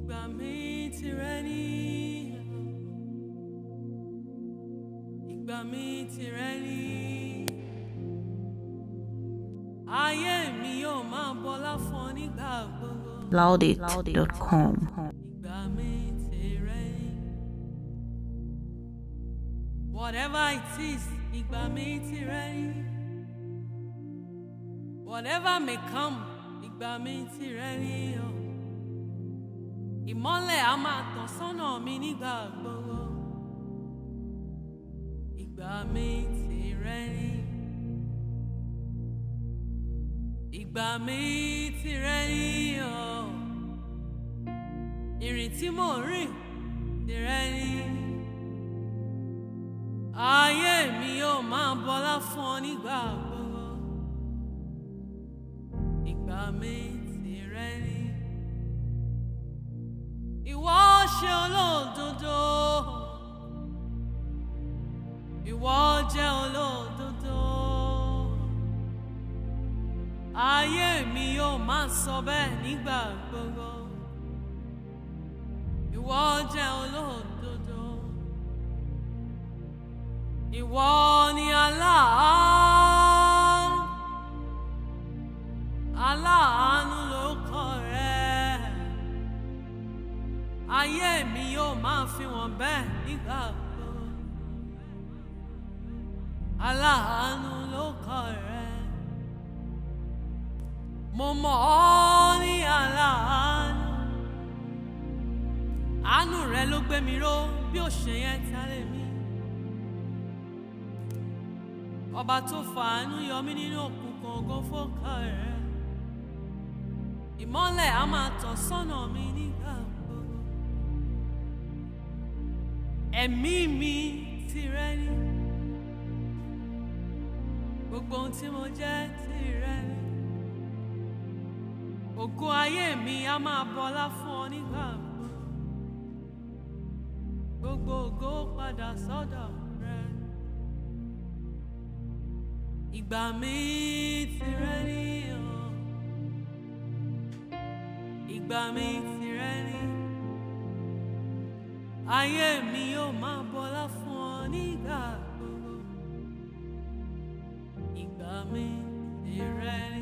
Ìgbà mi tìrẹ ni. Ìgbà mi tìrẹ ni. Ayé mi yóò máa bọlá fún ọ nígbà gbogbo. Laudit.com. Ìgbà mi tìrẹ ni. Whatever it is, ìgbà mi tìrẹ ni. Whatever may come, ìgbà mi tìrẹ ni o. Ìmọ́lẹ̀ á máa tàn sọ́nà mi nígbà gbogbo. Ìgbà mi tìrẹ ni. Ìgbà mi tìrẹ ni o. Ìrìn tí mò ń rìn tìrẹ ni. Ayé mi yóò máa bọlá fún ọ nígbà gbogbo. Ìgbà mi tìrẹ ni. Ìwọ ṣe olódodo. Ìwọ jẹ́ olódodo. Ayé mi yóò máa sọ bẹ́ẹ̀ nígbà gbogbo. Ìwọ jẹ́ olódodo. Ìwọ ni aláàánú. Aláàánú lórúkọ rẹ. Ayé mi yóò máa fi wọ́n bẹ́ẹ̀ nígbà gbogbo. Aláàánú lórúkọ rẹ. Mo mọ̀ ọ́ ní aláàánú. Àánú rẹ ló gbé mi ró bí ó ṣe yẹn tálẹ̀ mi. Ọba tó fàánú yọ mí nínú òkùnkùn ògo fọ́kà rẹ̀. Ìmọ́lẹ̀ á máa tàn sọ́nà mi nígbà gbogbo. Ẹ̀mí mi tìrẹ ni. Gbogbo ohun tí mo jẹ́ tìrẹ ni. Ògo ayé mi á máa bọlá fún ọ nígbà gbogbo. Gbogbo ògo padà sọ́dọ̀ rẹ. Ìgbà mi tìrẹ ni o. Ìgbà mi tìrẹ ni. Ayé mi yóò máa bọlá fún ọ nígbà gbogbo. Ìgbà mi tìrẹ ni.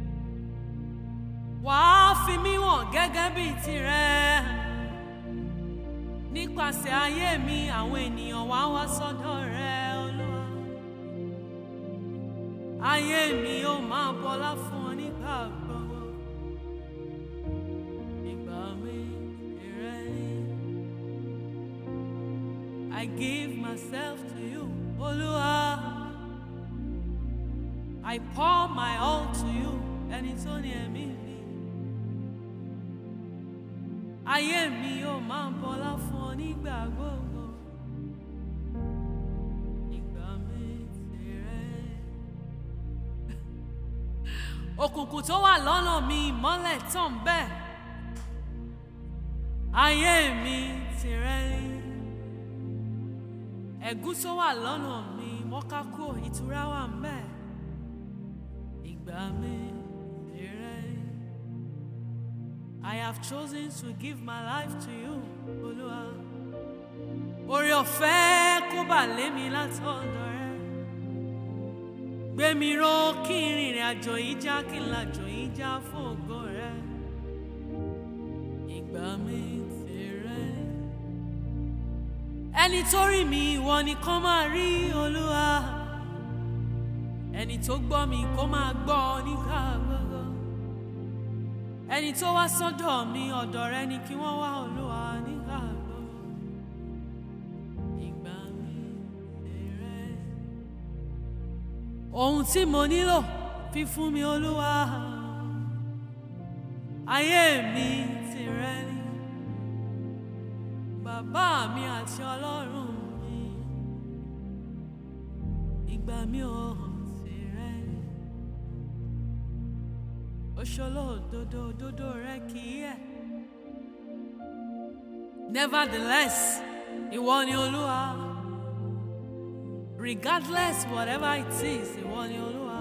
Wàá fi mí wọ̀n gẹ́gẹ́ bíi tirẹ̀. Nípasẹ̀ ayé mi, àwọn ènìyàn wá wá sọ́dọ̀ rẹ, Olúwa. Ayé mi yóò máa bọlá fún ọ nígbà gbogbo. Ìgbà mi tìrẹ ni. I give myself to you, Olúwa. I pour my all to you, ẹni tó ní ẹ̀mí mi. Ayé mi yóò máa bọlá fún ọ nígbà gbogbo. Ìgbà mi tìrẹ. Òkùnkùn tó wà lọ́nà mi ìmọ́lẹ̀ tàn bẹ́ẹ̀. Ayé mi tìrẹ ni. Ẹ̀gún tó wà lọ́nà mi mọ́kákó ìtura wà ń bẹ́ẹ̀. Ìgbà mi tìrẹ ni. I have chosen to give my life to you, Olúwa. Oore ọ̀fẹ́ kó bà lé mi látọ̀dọ̀ rẹ. Gbé mi ró kí n rìnrìn àjò yìí já kí n làjò yìí já fún ògo rẹ. Ìgbà mi tìrẹ. Ẹni tó rí mi ìwọ nìkan máa rí Olúwa. Ẹni tó gbọ́ mi kó máa gbọ́ nígbà gbogbo ẹni tó wá sọ́dọ̀ mi ọ̀dọ̀ rẹ ni kí wọ́n wá olúwa nígbà gbogbo ìgbà mi tìrẹ. ohun tí mo nílò fi fún mi olúwa ayé mi tìrẹ ni bàbá mi àti ọlọ́run mi ìgbà mi ò tìrẹ ni oṣolo òdodo òdodo rẹ kì í yẹ. nevertheless ìwọ ni olúwa regardless whatever it is ìwọ ni olúwa.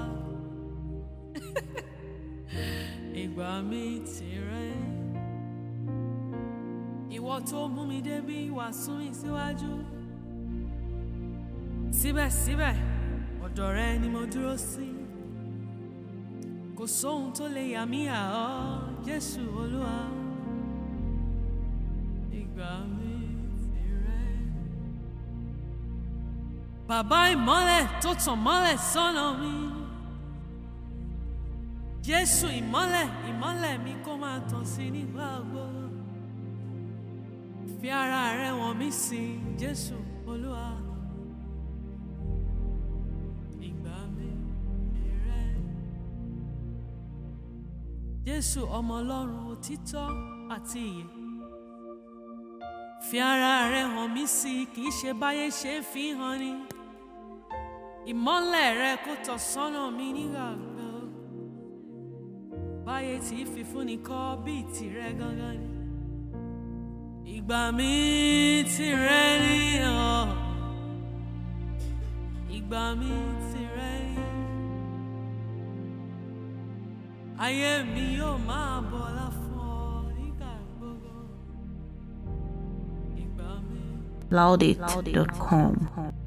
ìgbà mi tìrẹ ìwọ tó mú mi débi wàá sún mi síwájú síbẹ̀síbẹ̀ ọ̀dọ̀ rẹ ni mo dúró sí kò sóhun tó lè yà mí à ọ́ Jésù Olúwa ìgbà mi tìrẹ. Bàbá ìmọ́lẹ̀ tó tàn mọ́lẹ̀ sọ́nà mi. Jésù ìmọ́lẹ̀ ìmọ́lẹ̀ mi kó máa tàn sí nígbà gbogbo. Fi ara rẹ wọ̀n mí sí Jésù Olúwa. Ìgbà mi tìrẹ. Jésù ọmọ Ọlọ́run òtítọ́ àti ìyè. Fi ara rẹ hàn mí sí kì í ṣe báyé ṣe fi hàn ni. Ìmọ́lẹ̀ rẹ kó tọ̀ sọ́nà mi nígbà gbogbo. Báyé tí fífúnni kọ́ bíi tìrẹ gangan ni. Ìgbà mi tìrẹ ni ọ́. Ìgbà mi tìrẹ ni. Ayé mi yóò máa bọ̀lá fún ọ nígbà gbogbo. Ìgbà mi. Loudit.com.